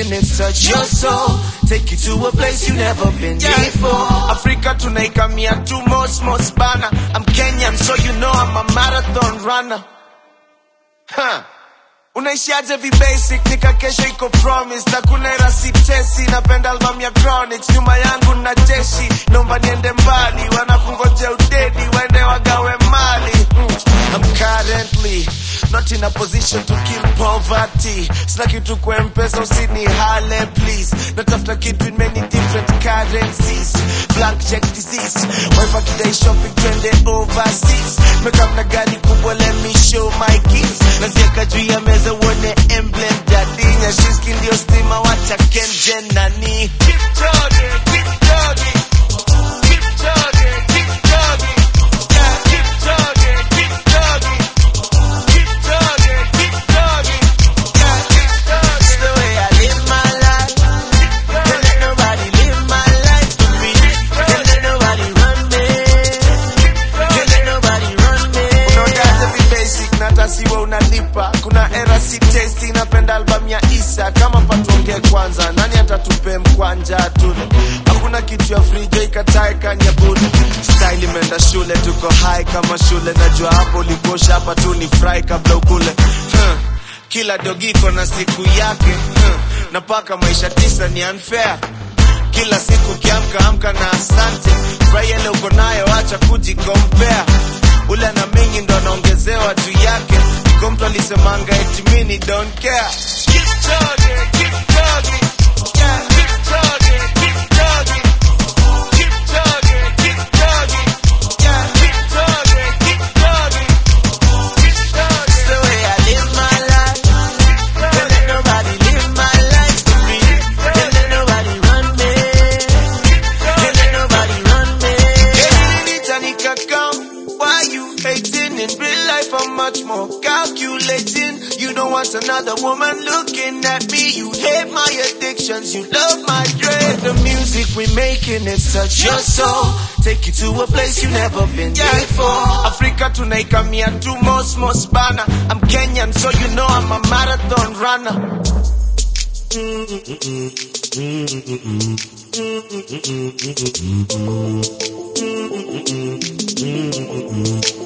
making it touch your soul. Take you to a place you never been before. Africa tunaikamia tu most most bana. I'm Kenyan so you know I'm a marathon runner. Huh. Unaishiaje vi basic nika kesho iko promise na kuna era sitesi napenda album ya Chronics nyuma yangu na jeshi naomba niende mbali wanakungoja udedi waende wagawe mali mm. I'm currently not in a position to kill poverty sina kitu kwa mpesa usini hale please natafuta kitu in many different currencies blank check disease wife akidai shopping twende overseas mekamna gari kubwa let me show my keys nazieka juu ya meza uone emblem jadinya shiski ndio stima wacha kenje nani Keep talking, keep talking. Keep talking, keep talking. Yeah, keep talking, keep talking. Keep talking, keep talking. Yeah, keep talking. It's the way I live my life. Can't let nobody live my life for me. Can't let nobody run me. Can't let nobody run me. Unaongeaje vi basic na hata siwe unalipa. Kuna era si tasty napenda album ya Isa. Kama patuongee kwanza, nani atatupe mkwanja tule? Hakuna kitu ya free jo ikatae kanyabuni. Style imeenda shule, tuko high kama shule. Najua hapo ulikosha hapa tu ni fry kabla ukule. Huh. Kila dogiko na siku yake huh. na paka maisha tisa ni unfair kila siku kiamka amka na asante furahia ile uko nayo acha kujikompea ule na mingi ndo anaongezewa juu yake ko mtu alisemanga eti mini don't care Keep talking, keep talking. Yeah, keep talking, keep talking. Keep talking, keep talking. Yeah, keep talking, keep talking. Keep talking. It's the way I live my life. Can't let nobody live my life for me. Can't let nobody run me. Can't let nobody run me. Nitanika come. Why you hating? In real life, I'm much more calculating. You don't want another woman looking at me. You hate my addictions. You love my dread. The music we making it touch your soul. Take you to a place you never been before. Africa tunaikamia tu most most bana. I'm Kenyan, so you know I'm a marathon runner. Mm-mm.